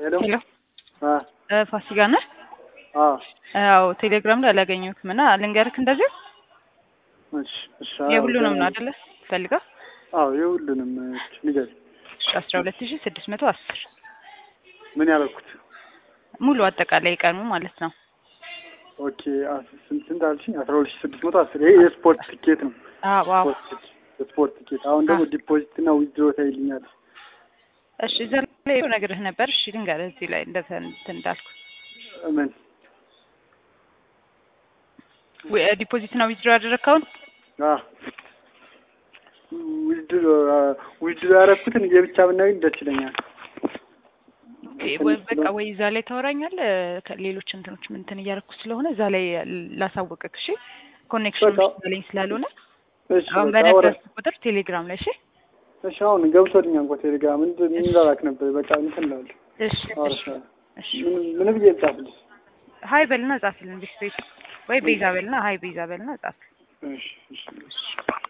ሄሎ ሄሎ አ እ ፋሲካ ነህ? አ አዎ ቴሌግራም ላይ አላገኘሁትም እና ልንገርክ እንደዚህ እሺ እሺ የሁሉንም ነው አይደለ ፈልገው አዎ የሁሉንም እሺ ንገሪኝ አስራ ሁለት ሺህ ስድስት መቶ አስር ምን ያደረኩት ሙሉ አጠቃላይ ቀኑ ማለት ነው። ኦኬ አስ- ስንት ስንት አልሽኝ አስራ ሁለት ሺህ ስድስት መቶ አስር ይሄ የስፖርት ትኬት ነው አዎ አዎ ስፖርት ትኬት የስፖርት ትኬት አሁን ደግሞ ዲፖዚት እና ዊዝድሮ ታይልኛል እሺ እዛ ላይ ነግርህ ነበር። እሺ ልንገርህ እዚህ ላይ እንደተ እንትን እንዳልኩ ምን ዲፖዚት እና ዊዝድሮ ያደረግከውን አ ዊዝድሮ ዊዝድሮ ያደረኩትን የብቻ ብናገኝ ደስ ይለኛል ወይ በቃ ወይ እዛ ላይ ታወራኛለህ። ከሌሎች እንትኖች እንትን እያደረኩ ስለሆነ እዛ ላይ ላሳወቅክ። እሺ ኮኔክሽን በቃ ላይ ስላልሆነ እሺ አሁን በቃ አወራ በነገርኩህ ቁጥር ቴሌግራም ላይ እሺ እሺ አሁን ገብቶልኛል እንኳን ቴሌግራም እንትን እንላላክ ነበር በቃ እንትን እላለሁ እሺ እሺ አወራሻለሁ እሺ ምን ምን ብዬ ልጻፍልሽ ሀይ በልና ጻፍልን ቢስትሪት ወይ ቤዛ በልና ሀይ ቤዛ በልና ጻፍ እሺ እሺ